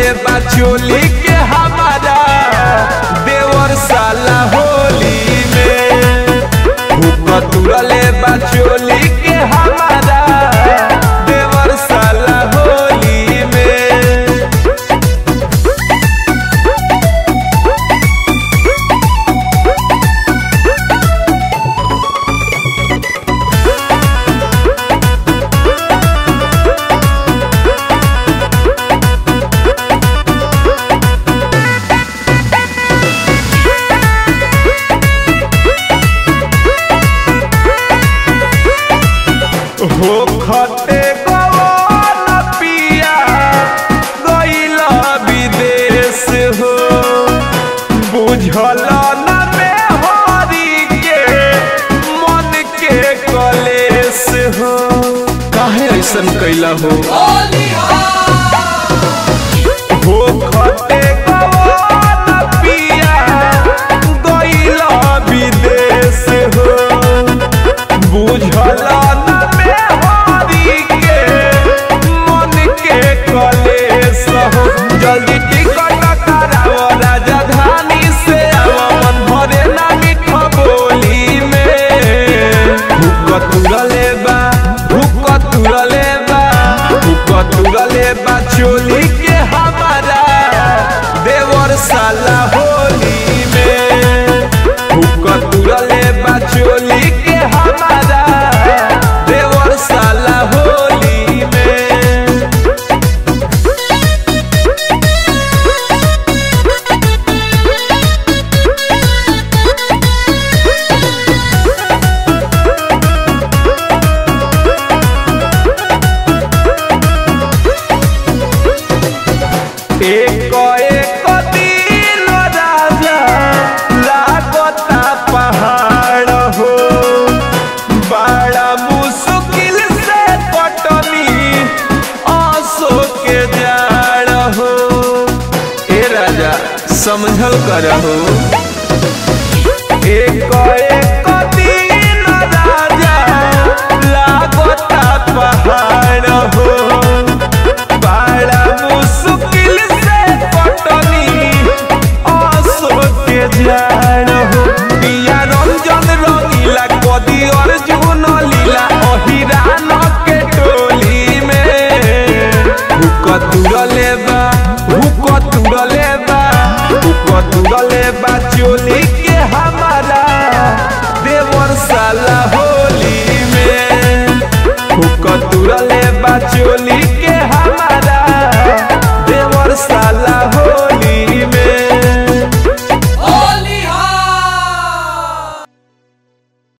बा चोली के हमारा देवर साला होली में हुक तुरले बा चोली के हमारा देवर साला होली में हो खटे गवन पिया गइल विदेश हो बुझल न में हरी के मन के कलेश हो काहे ऐसन कैला हो हो खटे गवन पिया गइल विदेश हो बुझल न में हरी के मन के कलेश हो जल्दी टिकट कराओ राजधानी से आओ मन भरे ना मीठ बोली में हुक तुरले बा हुक तुरले बा हुक तुरले बा चोली के हमारा देवर साला होली में हुक तुरले बा चोली के हमारा देवर साला होली में एक एक दिन राजा लागता पहाड़ हो बड़ा मुश्किल से कटनी आंसू के जाड़ हो ए राजा समझल कर हो एक एक दिन राजा लागता पहाड़ हो बड़ा मुश्किल से कटनी आंसू के जाड़ हो पिया रंजन रंगीला कदी अर्जुन लीला अहिरान के टोली में हुक तुरले बा हुक तुरले बा हुक तुरले